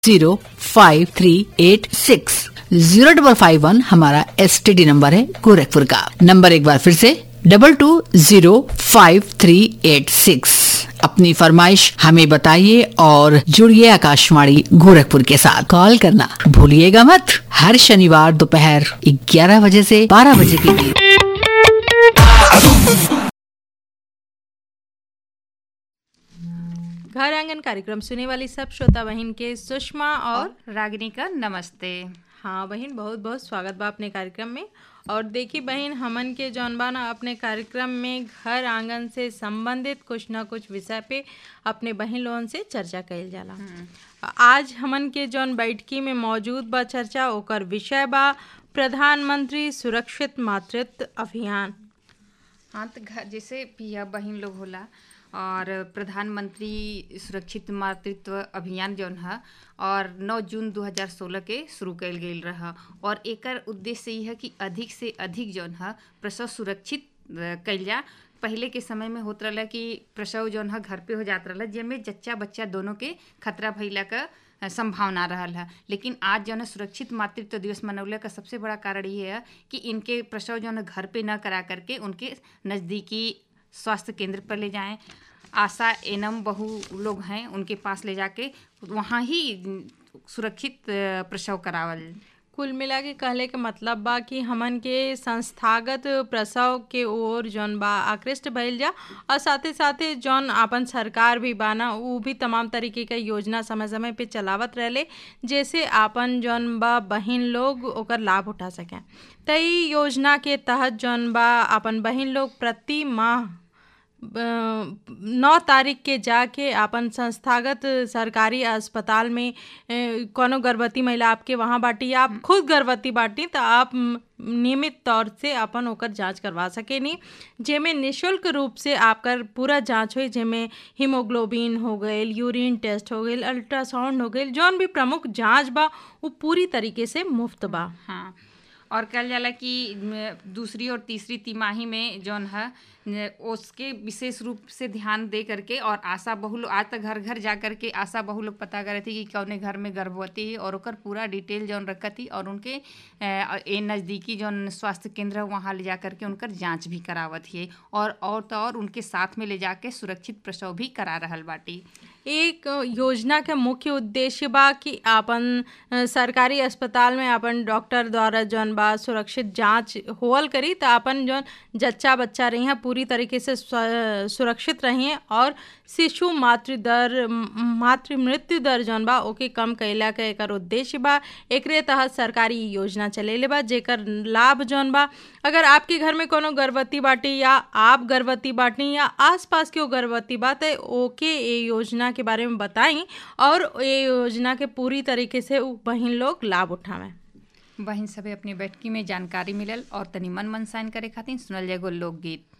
zero five three eight six zero double five one हमारा S T D number है गोरखपुर का number एक बार फिर से double two zero five three eight six अपनी फरमाइश हमें बताइए और जुड़िए आकाशवाणी गोरखपुर के साथ कॉल करना भूलिएगा मत हर शनिवार दोपहर ग्यारह बजे से बारह बजे के बीच घर आंगन कार्यक्रम सुने वाली सब श्रोता बहन के सुषमा और रागिनी का नमस्ते हाँ बहन बहुत बहुत स्वागत बा अपने कार्यक्रम में और देखी बहन हमन के जौन बा ना अपने कार्यक्रम में घर आंगन से संबंधित कुछ ना कुछ विषय पे अपने बहन लोगन से चर्चा कइल जाला आज हमन के जौन बैठकी में मौजूद बा चर्चा ओकर विषय बा प्रधानमंत्री सुरक्षित मातृत्व अभियान हाँ तो घर जैसे पिया बहन लोग होला और प्रधानमंत्री सुरक्षित मातृत्व अभियान जौन है और 9 जून 2016 के शुरू कयल गेल रहा और एकर उद्देश्य ई है कि अधिक से अधिक जौन है प्रसव सुरक्षित अ, कइल जा पहले के समय में होत रहला कि प्रसव जौन है घर पे हो जात रहला जेमे जच्चा बच्चा दोनों के खतरा भइला का अ, संभावना रहल है लेकिन आज जौन है सुरक्षित मातृत्व दिवस मनौले का सबसे बड़ा कारण ये है कि इनके प्रसव जौन है घर पे न करा करके उनके नज़दीकी स्वास्थ्य केंद्र पर ले जाएं आशा एनम बहु लोग हैं उनके पास ले जाके वहाँ ही सुरक्षित अ, प्रसव करावल कुल मिला के कहले के मतलब बा कि हमन के संस्थागत प्रसव के ओर जौन बा आकृष्ट भइल जा और साथे साथे जौन आपन सरकार भी बा ना उ भी तमाम तरीके के योजना समय समय पे चलावत रहले जैसे आपन जौन बा बहिन लोग ओकर लाभ उठा सकें त इ योजना के तहत जौन बा आपन बहिन लोग प्रति माह नौ तारीख के जाके आपन संस्थागत सरकारी अस्पताल में ए, कोनो गर्भवती महिला आपके वहाँ बाटी या आप खुद गर्भवती बाटी तो आप म, नियमित तौर से अपन ओकर जांच करवा सकेनी जेमे निशुल्क रूप से आपकर पूरा जांच होई जेमे हीमोग्लोबिन हो गईल यूरिन टेस्ट हो गईल अल्ट्रासाउंड हो गईल जौन भी प्रमुख जांच बा वो पूरी तरीके से मुफ्त बा हाँ और कहल जाला कि म, दूसरी और तीसरी तिमाही में जौन है न, उसके विशेष रूप से ध्यान दे करके और आशा बहु लोग आज तक घर घर जा करके आशा बहु लोग पता करे थी कि कौने घर में गर्भवती है और ओकर पूरा डिटेल जौन रखत थी और उनके अ, ए नज़दीकी जौन स्वास्थ्य केंद्र है वहाँ ले जा करके उनकर जांच भी करावत है और और तो और उनके साथ में ले जाके सुरक्षित प्रसव भी करा रहल बाटी एक योजना के मुख्य उद्देश्य बा कि आपन अ, सरकारी अस्पताल में आपन डॉक्टर द्वारा जौन बा सुरक्षित जांच होवल करी तो आपन जौन जच्चा बच्चा रही हैं पूरी तरीके से स्व- सुरक्षित रही और शिशु मातृ दर म- मातृ मृत्यु दर जौन बा ओके कम कैला के एकर उद्देश्य बा एकरे तहत सरकारी इ योजना चलेले बा जेकर लाभ जौन बा अगर आपके घर में कोनो गर्भवती बाटी या आप गर्भवती बाटी या आसपास के गर्भवती बा तो ओके ये योजना के बारे में बताई और ये योजना के पूरी तरीके से उ बहिन लोग लाभ उठावें बहिन सभे अपनी बैठकी में जानकारी मिलल और तनी मन मनसाइन करे खातिर सुनल जाएगो लोकगीत